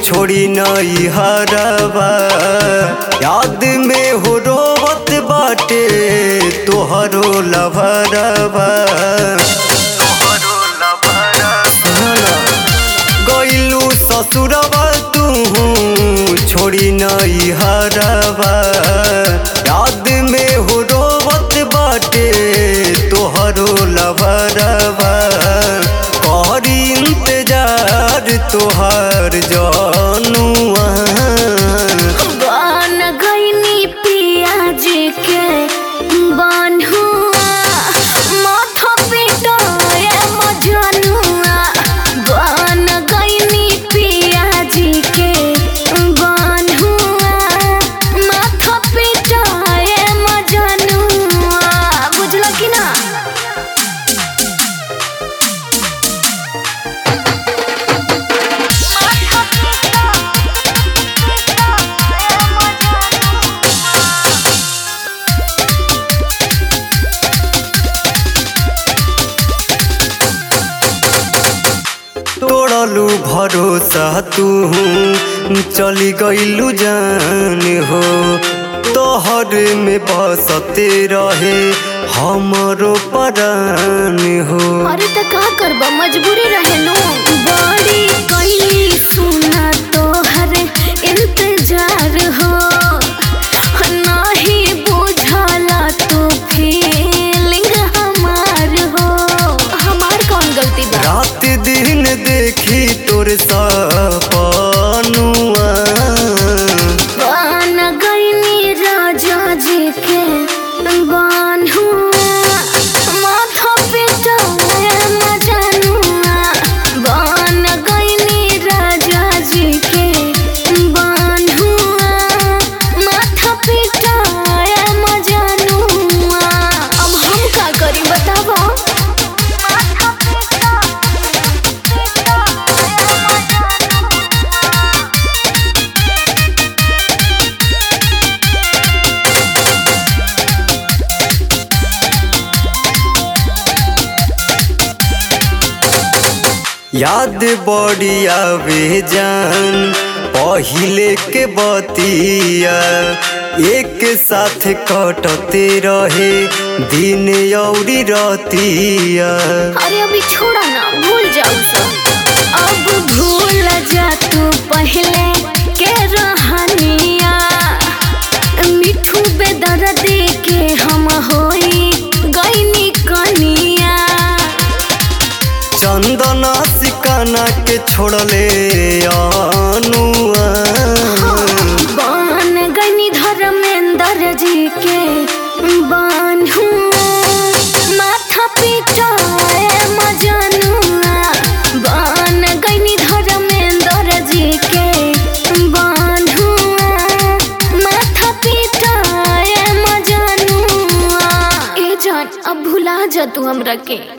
छोड़ी नई हरबा याद में हो रोवत बाटे तोहरो लभरबा गईलू ससुरबा तू छोड़ी नई हरबा याद में हो रोवत बाटे तोहरो लभरबा करी इंतजार तोहर जानुआ बन गईनी पियाज के बन्हुआ माथा पिटाए मजनुआ बन गईनी पियाज के बन्हुआ माथा पिटाए मजनुआ बुझल कि ना तोड़लू भरोसा तू चली गईलू जान हो तोहर में बसते रहे हमरो परान हो अरे त का करबा मजबूरी रहे नो बड़ी कई सुना तोहर इंतजार हो नहीं बुझला तो फीलिंग हमार हो हमार कौन गलती बा रात दिन देखी तोर सपनुआ बन गईनी राजा जी के बान्हुआ माथा पिटाए मजनुआ बन गईनी राजा जी के बान्हुआ माथा पिटाए मजनुआ अब हम का करी बताबो माथा याद बड़ी आवे जान पहिले के बतिया एक साथ कटते रहे दिन औरी रतिया अरे अभी छोड़ा ना भूल जाऊ सब अब भूल जा तू पहले के रहनिया मिठू बेदर्दी के हम होई गईनी कनिया चंदना सिकाना के छोड़ले अनुआ बन गईनी धर्मेंद्र जी के बान्हुआ माथा पिटाए मजनुआ बन गईनी धर्मेंद्र जी के बान्हुआ माथा पिटाए मजनुआ ए जान अब भुला जा तू हमरा के